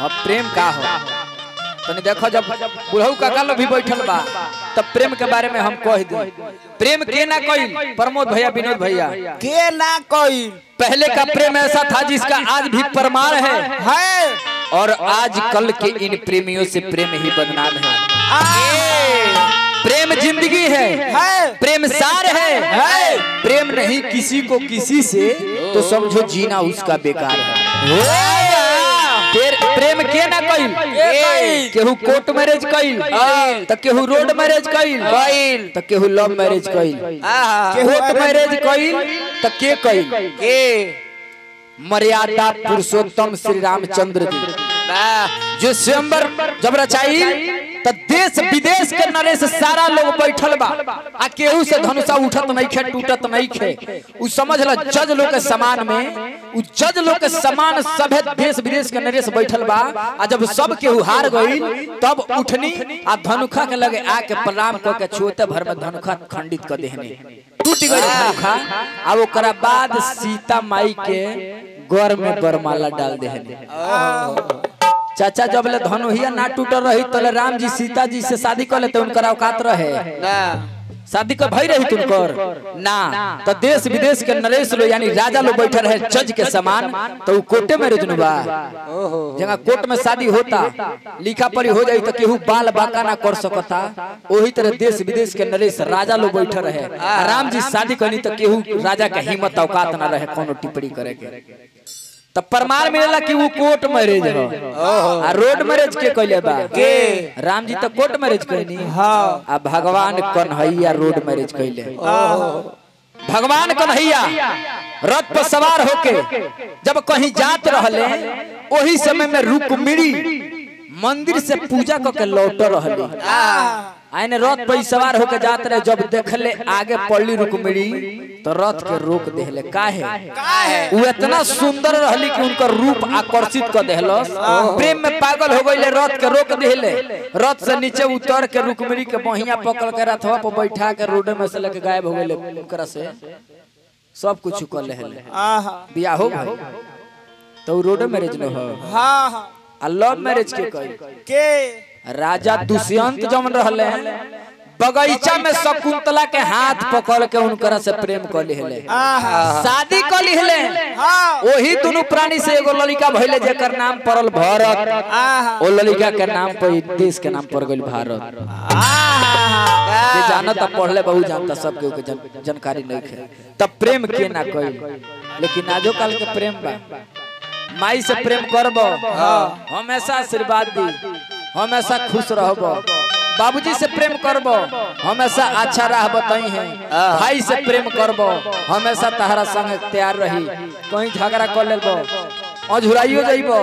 अब प्रेम का हो तनी देखो जब बुढ़ऊ काका लोग भी बैठल बा तब प्रेम के बारे में हम कह दी प्रेम के ना कइल प्रमोद भैया विनोद भैया के ना कोई पहले का प्रेम ऐसा था जिसका आज भी प्रमाण है है और आज कल के इन प्रेमियों से प्रेम ही बदनाम है आ, प्रेम जिंदगी है है प्रेम सार है है प्रेम नहीं किसी को किसी से तो समझो जीना उसका बेकार है फिर प्रेम के ना कइल कइल? केहू कोर्ट मैरिज कइल त केहू रोड मैरिज कइल कइल। त केहू लव मैरिज कइल आहा कोर्ट मैरिज कइल त के कइल के मर्यादा पुरुषोत्तम श्री रामचंद्र जी वाह जो स्वयंवर जब रचाई त देश विदेश के नरेश सारा लोग बैठल बा आ केहू से धनुषा उठत नहीं खे टूटत नहीं खे उ समझ ल जज लोग के समान में उ जज लोग के समान सभे देश विदेश के नरेश बैठल बा आ जब सब केहू हार गई तब उठनी आ धनुखा के लगे आके प्रणाम क के छोटे भर में धनुखा खंडित कर देहनी टूट गई धनुखा आ ओकरा बाद सीता माई के गौर में बरमाला डाल देहनी चाचा जब ले धनुहिया ना टूटल रही तले राम जी सीता जी से शादी कर लेते उनकर औकात रहे ना शादी कर भई रही तुमकर ना तो देश विदेश के नरेश लोग यानी राजा लोग बैठे रहे जज के समान तो उ कोर्टे में रुजनु बा जगह कोर्ट में शादी होता लिखा पढ़ी हो जाई तो केहू बाल बाका ना कर सकता वही तरह देश विदेश के नरेश राजा लोग बैठे रहे आ राम जी शादी करनी तो केहू राजा के हिम्मत औकात ना रहे कोनो टिप्पणी करे के तब प्रमाण मिलेला कि वो कोर्ट मैरिज हो आ रोड मैरिज के कहले बा के? राम जी तो कोर्ट मैरिज कहनी हाँ आ भगवान कन्हैया रोड मैरिज कैले भगवान कन्हैया रथ पर सवार होके जब कहीं जात रहले वही समय में रुक्मिणी मंदिर से पूजा करके लौट रहले आने रथ पर सवार होके जात रहे जब देखले आगे पड़ली रुक्मिणी तो रथ के रोक देहले काहे काहे? वो इतना सुंदर रहली कि उनकर रूप आकर्षित कर देहलस प्रेम में पागल हो गईले रथ के रोक देहले रथ से नीचे उतर के रुक्मिणी के बहिया पकड़ के रथवा पर बैठा के रोड में से लेके गायब हो गईले उनकरा से सब कुछ कर लेहले आहा बियाह हो गई तो उ रोड मैरिज न हो हाँ हाँ आ लव मैरिज के कई के राजा दुष्यंत जमन रहले बगीचा में शकुंतला के हाथ पकड़ के उनकरा से प्रेम कर लेहले आहा शादी कर लेहले हाँ वही दोनों प्राणी से एगो लड़का भइले जेकर नाम पड़ल भरत आहा ओ लड़का के नाम पर ई देश के नाम पड़ गइल भारत जे जानता पढ़ले बहुत जानता सब केहू के जन, जानकारी नहीं है तब प्रेम के ना कइल लेकिन आजो काल के प्रेम बा माई से प्रेम करब हमेशा आशीर्वाद दी हमेशा खुश रहब बाबूजी से प्रेम करब हमेशा अच्छा राह बताई है भाई से प्रेम करब हमेशा तहरा संग तैयार रही कहीं झगड़ा कर लेब अझुराइयो जाइब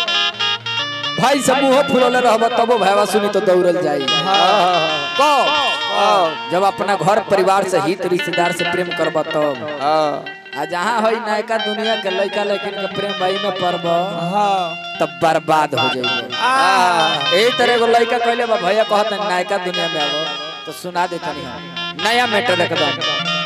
भाई से मुंह फुलले रहब तबो भैया सुनी तो दौड़ल जाई को जब अपना घर परिवार से हित रिश्तेदार से प्रेम करब तब आ जहाँ है नयका दुनिया के लड़का लड़किन के प्रेम भाई में पड़ब तब बर्बाद हो जाइए यही तरह एगो लड़का कहले बा भैया कहत नयका दुनिया में आवो तो सुना दे तनी हम नया मैटर एकदम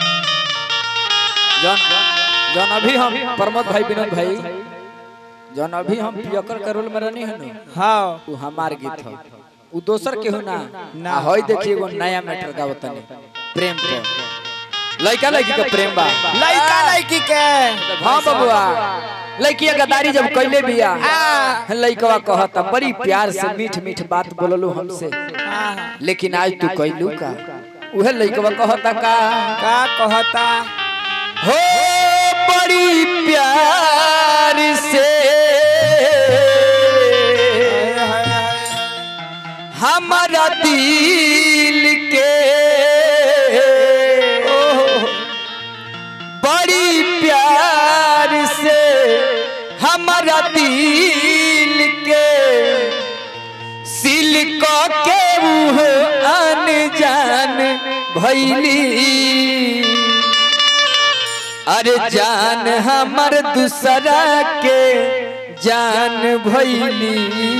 जौन जौन अभी हम प्रमोद भाई विनोद भाई जौन अभी हम पियकर के रोल में रहनी है नु हाँ उ हमार गीत ह उ दोसर केहू ना ना। ना हई देखिए एगो नया मैटर गावतनी प्रेम पे लड़का लड़की के प्रेम बा लड़का लड़की के हाँ बबुआ लड़किया गदारी जब कैले बिया लड़कवा कहता बड़ी प्यार से मीठ मीठ बात बोललू हमसे आहा लेकिन आज तू कैलू का उहे लड़कवा कहता का का कहता हो बड़ी प्यार से हमारा दिल के बड़ी प्यार से हमारा दिल के सिल्क के मुँह अनजान भैली अरे जान हमर दूसरा के जान भैली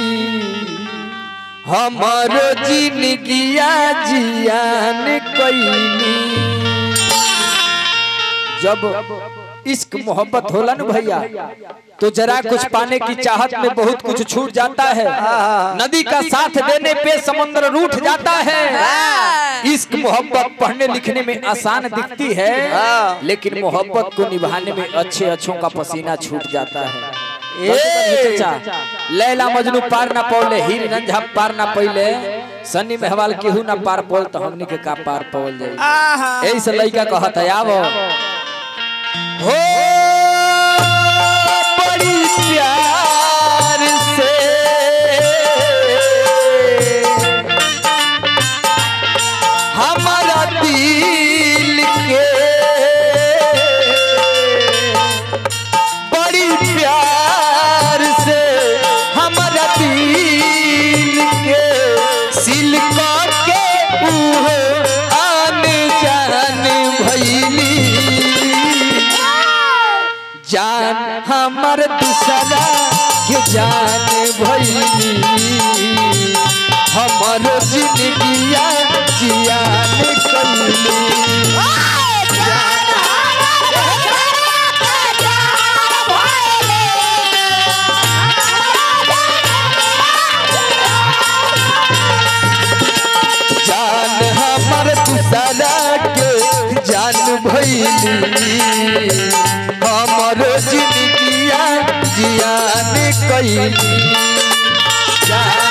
हमारो जिंदगिया जियान कैली जब इश्क मोहब्बत होला ना भैया तो जरा कुछ पाने की चाहत में बहुत कुछ छूट जाता है नदी का साथ देने पे समुद्र रूठ जाता है इश्क मोहब्बत पढ़ने लिखने में आसान दिखती है लेकिन मोहब्बत को निभाने में अच्छे अच्छों का पसीना छूट जाता है ए चाचा लैला मजनू पार ना पौले हीर रंझा पार ना पौले सन्नी मेहवाल केहू ना पार पौल तो हमनी के का पार पौल जाई आहा ऐसे लड़का कहत है आवो हो बड़ी प्यार से हमारा दिल के बड़ी प्यार से हमारा दिल के सिल्का के उहो आन जान भैली जान हमर दूसरा के जान भैली हमर जिंदगिया जियान कइली जान हमर दूसरा के जान भैली हमर जिंदगिया जियान कइली जान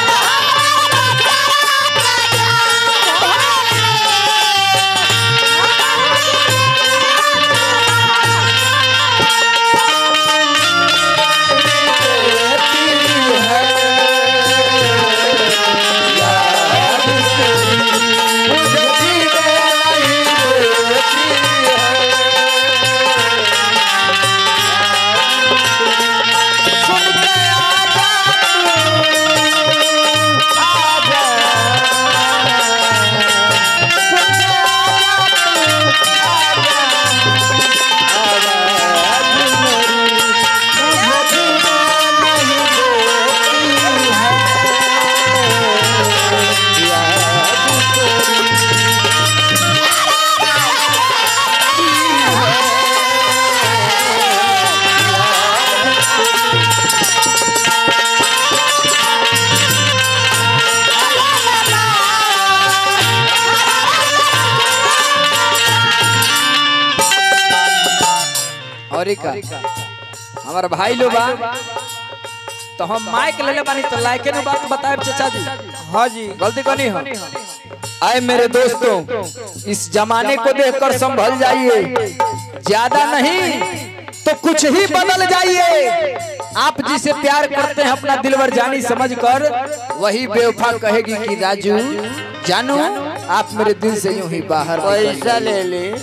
और एक हमारा भाई लोग बा तो हम माइक ले ले बानी तो लाइके नु बात बताए चाचा जी हाँ जी गलती कनी हो आए मेरे दोस्तों इस जमाने को देखकर संभल जाइए ज्यादा नहीं तो कुछ ही बदल जाइए आप जिसे प्यार करते हैं अपना दिलवर जानी समझकर वही बेवफा कहेगी कि राजू जानू आप मेरे दिल से यूं ही बाहर निकल पैसा गए। ले ले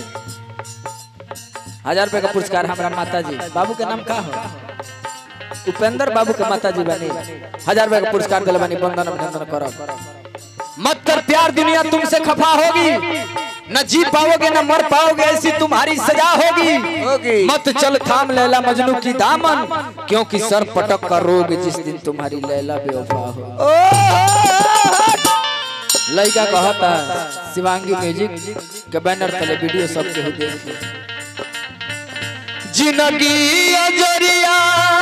हजार रुपए का पुरस्कार हमारा माता जी बाबू के नाम का हो उपेंद्र बाबू के माता जी बनी हजार रुपए का पुरस्कार दिल बनी बंदन अभिनंदन करो मत कर प्यार दुनिया तुमसे खफा होगी न जी पाओगे न मर पाओगे ऐसी तुम्हारी सजा होगी होगी। मत चल थाम लैला मजनू की दामन क्योंकि सर पटक का रोग जिस दिन तुम्हारी लैला बेवफा हो लड़का कहता शिवांगी म्यूजिक के बैनर तले वीडियो सबके हो देखिए जिंदगी अजरिया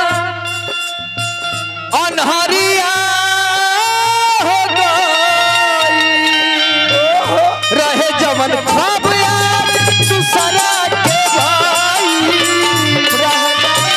अनहरिया हो गई रहे जवन ख्वाब याद दूसरा के भाई रह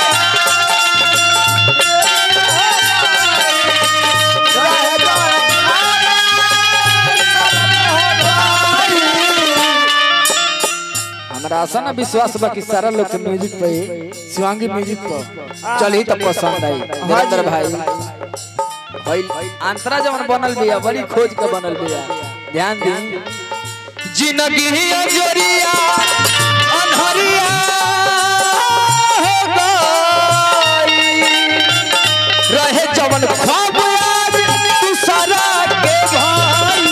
हमरा आशा ना विश्वास बा कि सारा लोग के म्यूजिक पे शिवांगी म्यूजिक पर चली तो पसंद आई नरेंद्र भाई भाई अंतरा जवन बनल बिया बड़ी खोज के बनल बिया ध्यान दी जिंदगी अजरिया अनहरिया हो गई रहे जवन ख्वाब याद दूसरा के भाई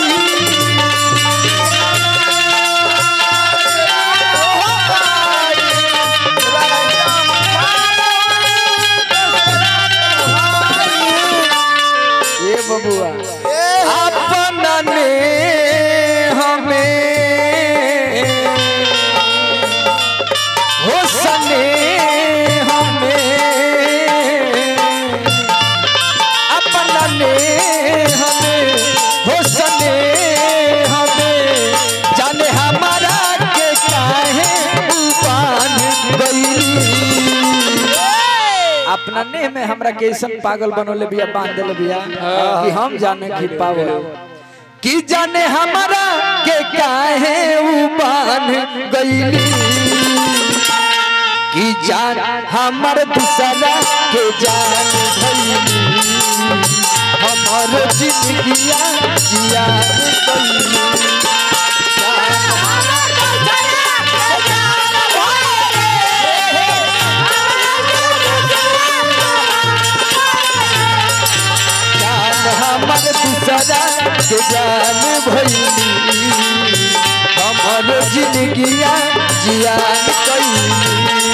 ये बबुआ अपना ने हमें हो सने सने हमें हो सने हमें जाने हमारा के काहे उपान गईली अपना ने में हमरा कैसन पागल बनोले बिया बांध देले बिया कि हम जाने की पावे कि जाने हमारा के काहे उबान गईली कि जान हमर दूसरा के जान भईली हमर जिंदगिया जियान गईली जान हमर दूसरा के जान भईली हमर जिंदगिया जियान गईली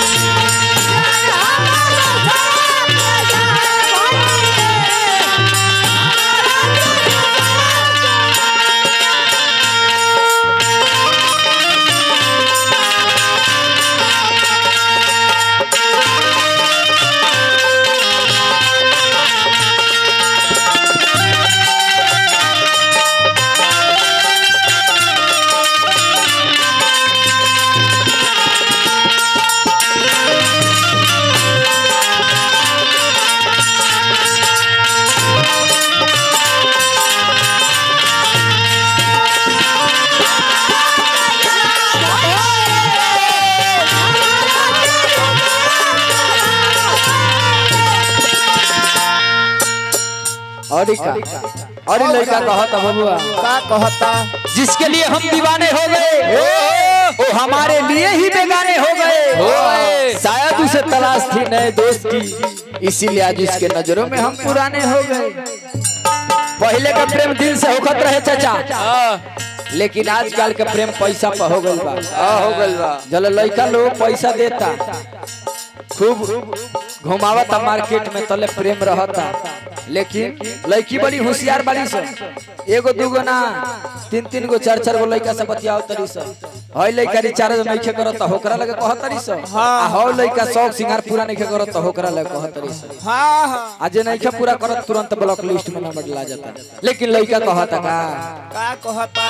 और का और ई लड़का कहता बबुआ का कहता जिसके लिए हम दीवाने हो गए वो हमारे लिए ही बेगाने हो गए शायद उसे तलाश थी नए दोस्त की इसीलिए आज उसके नजरों में हम पुराने हो गए पहले का प्रेम दिल से होखत रहे चाचा लेकिन आजकल के प्रेम पैसा पर हो गइल बा हो गइल बा जल लड़का लोग पैसा देता खूब घुमावता मार्केट में तले प्रेम रहता लेकिन लड़की बड़ी होशियार बाड़ी स एगो दूगो ना तीन तीन गो चार चार गो लड़का से बतियाओ तरी स हई लड़का रिचार्ज नइखे करत होकरा लगे कहत तरी स आ हौ लड़का शौक सिंगार पूरा नइखे करत होकरा लगे कहत तरी स हाँ हाँ आज नइखे पूरा करत तुरंत ब्लॉक लिस्ट में नंबर ला जाता लेकिन लड़का कहता का का कहता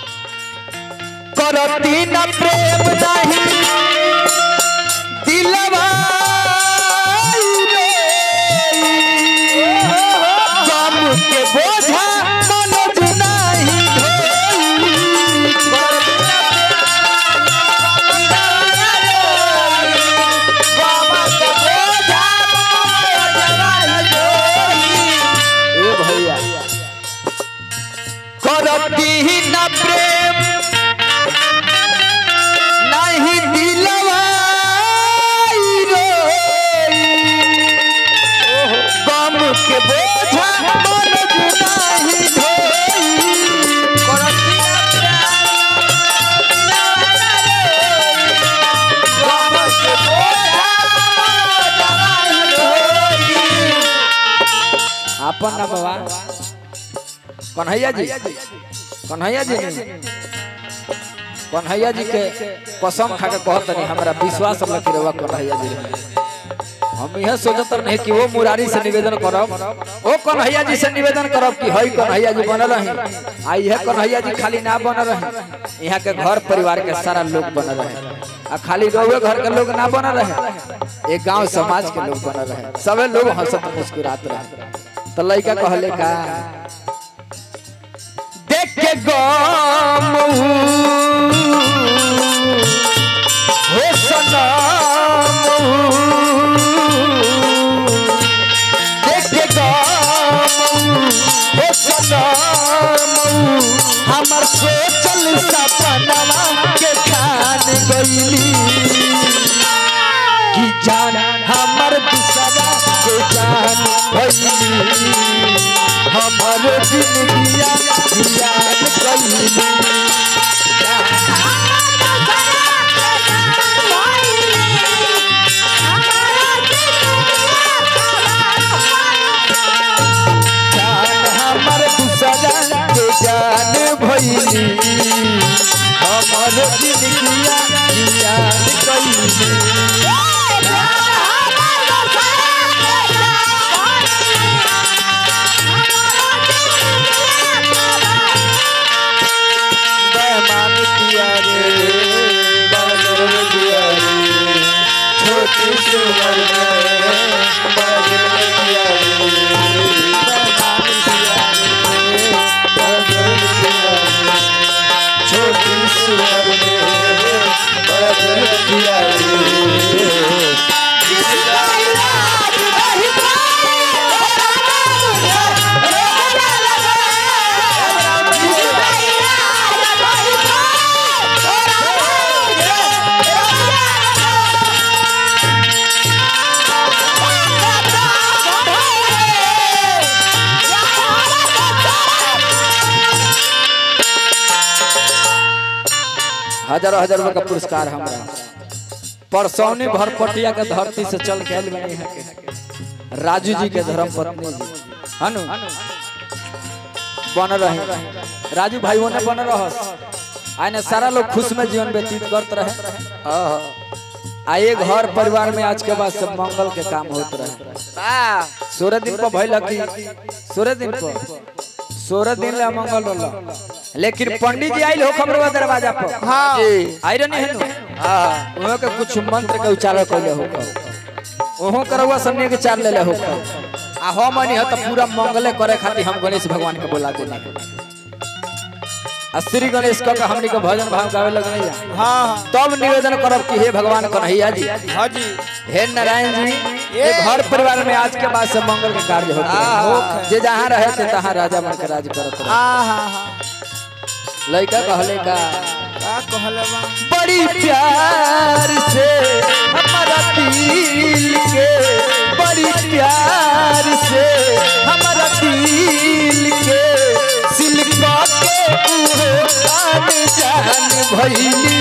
करती न प्रेम नहीं दिलवा गम के बोझा मनोज नहीं ए भैया करती न प्रेम नहीं दिलवा गम के बोझा मनोज नहीं अपन ना बाबा कन्हैया जी कन्हैया जी ने कन्हैया जी के कसम खा के कहत नहीं हमरा विश्वास हम कि रवा कन्हैया जी रहे। हम यह सोचत नहीं कि वो मुरारी से निवेदन करब ओ कन्हैया जी से निवेदन करब कि हई कन्हैया जी बनल रही आ यह कन्हैया जी खाली ना बनल रहे यहाँ के घर परिवार के सारा लोग बनल रहे आ खाली रउए घर के लोग ना बनल रहे एक गांव समाज के लोग बनल रहे सबे लोग हंसत मुस्कुरात रहे तो लड़का कहले का देख के गम हो सनम देख के गम हो सनम हमर सोचल सपनवा के खान गईली कि जान हमर दूसरा के जान भईली हमर जिंदगिया जियान कईली जान हमर दूसरा के जान भईली हमर जिंदगिया जियान कईली हजारों हजार रुपए का पुरस्कार हमरा परसौनी भरपटिया के धरती से चल के आयल बनी यहाँ के राजू जी के धर्म पत्नी जी हनु बन रहे राजू भाई ने बन रहस आने सारा लोग खुश में जीवन व्यतीत करते रहे हाँ आ ये घर परिवार में आज के बाद सब मंगल के काम होत रहे हाँ सोलह दिन पर भइल कि सोलह दिन पर सोलह दिन ले मंगल रहल लेकिन पंडित जी आइल हो खबरवा दरवाजा पर हाँ जी आई रहनी है नु हाँ वहाँ के कुछ मंत्र के उच्चारण कैले हो ओहो करवा सबने के चार ले ले हो आ हम नहीं तो पूरा मंगले करे खातिर हम गणेश भगवान के बोला देने आ श्री गणेश कह के हमनी के भजन भाव गावे लगने जा हाँ तब निवेदन करब कि हे भगवान कन्हैया जी हाँ जी हे नारायण जी ये घर परिवार में आज के बाद से मंगल के कार्य होते हाँ, हैं। होखे। जे जहाँ रहे थे तहाँ राजा बन के राज करत रहे हाँ हाँ हाँ लड़का कहले का का कहले बा बड़ी प्यार से हमारा दिल के बड़ी प्यार से हमारा दिल के सिलका के उहे जान जान भइली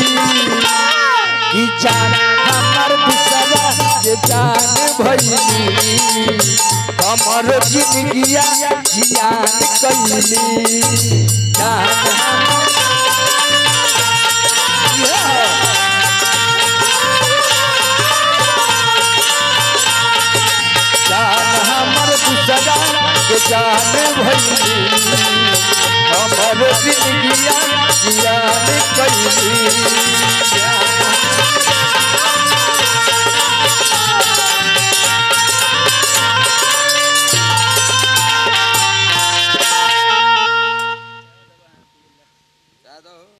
कि जान हमर बिसरा के जान भइली हमर जिंदगिया जियान कैली जान हमर जान हमर दूसरा के जान भइली हमर जिंदगिया जियान कैली जान